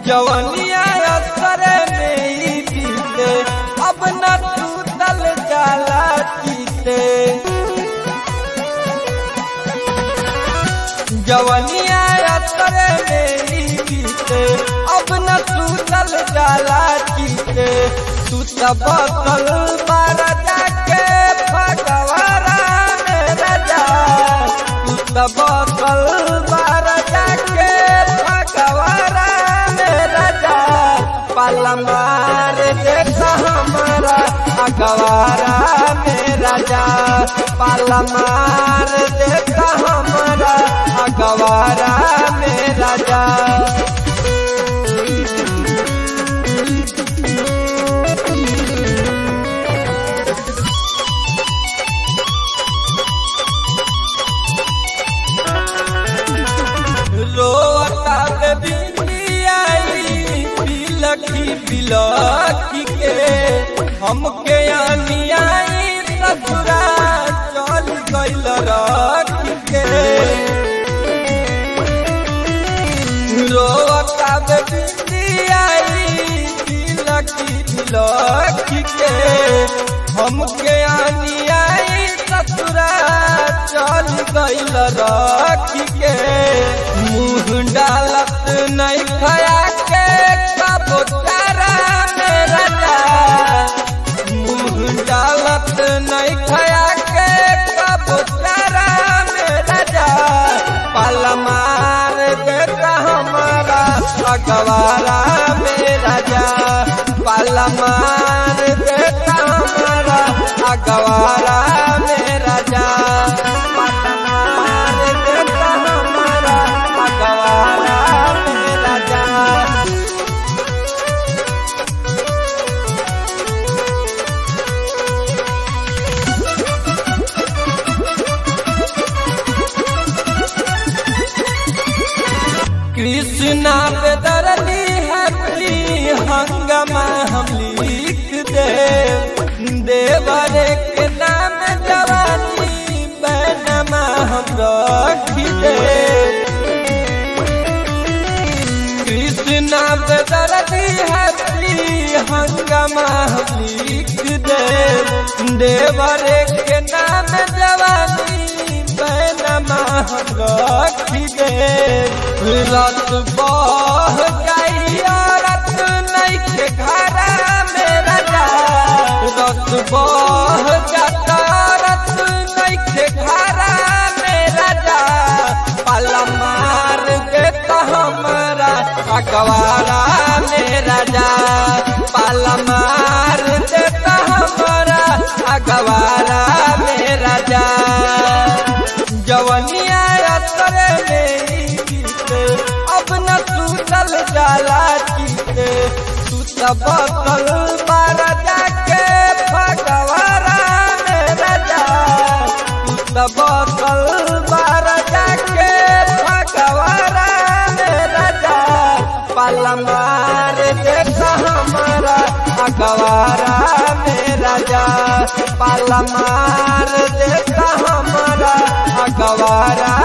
जवनिया असर में ही बीते अब न टूटल जाला जीते जवनिया असर में ही बीते अब न टूटल जाला जीते तू तब कल बार जाके भगवारा मेरा जा तू तब कल बार जाके भगवारा मेरा जा पाला मार देखा हमारा अगवारा मेरा जा पाला मार देखा हमारा अगवारा मेरा जा रोता के बिंदियाई बिलखी बिलखी के हमके अनियाई ससुरा चल गइल रखी के रोता के बिंदियाई बिलखी बिलखी के हमके अनियाई ससुरा चल गइल रखी के मुँह डालत नहीं खया के कबो तारा मेरा जा मुँह डालत नहीं खया के कबो तारा मेरा जा पाला मार देता हमारा अगवारा मेरा जा पाला मार देता हमारा अगवारा मेरा जा पाला मार देता हमारा अगवारा मेरा जा कृष्णा पे दरली हरी हंगमा हम लिख दे देवरे के नाम जवानी बैनमा हम रख दे कृष्णा पे दरली हरी हंगमा हम लिख दे देवरे के नाम जवानी बैनमा हम रख दे रत बह गई रत नहीं के घरा मेरा जा रत बह जाता रत नहीं के घरा मेरा जा पाला मार देता हमारा अगवारा मेरा जा पाला मार देता हमारा अगवारा मेरा जा जवनिया असर मेरी जीते अब न सूतल जाला जीते तू तब कल बार जाके भगवारा मेरा जा तू तब कल बार जाके भगवारा मेरा जा पाला मार देखा हमारा अगवारा मेरा जा पाला मार देखा हमारा अगवारा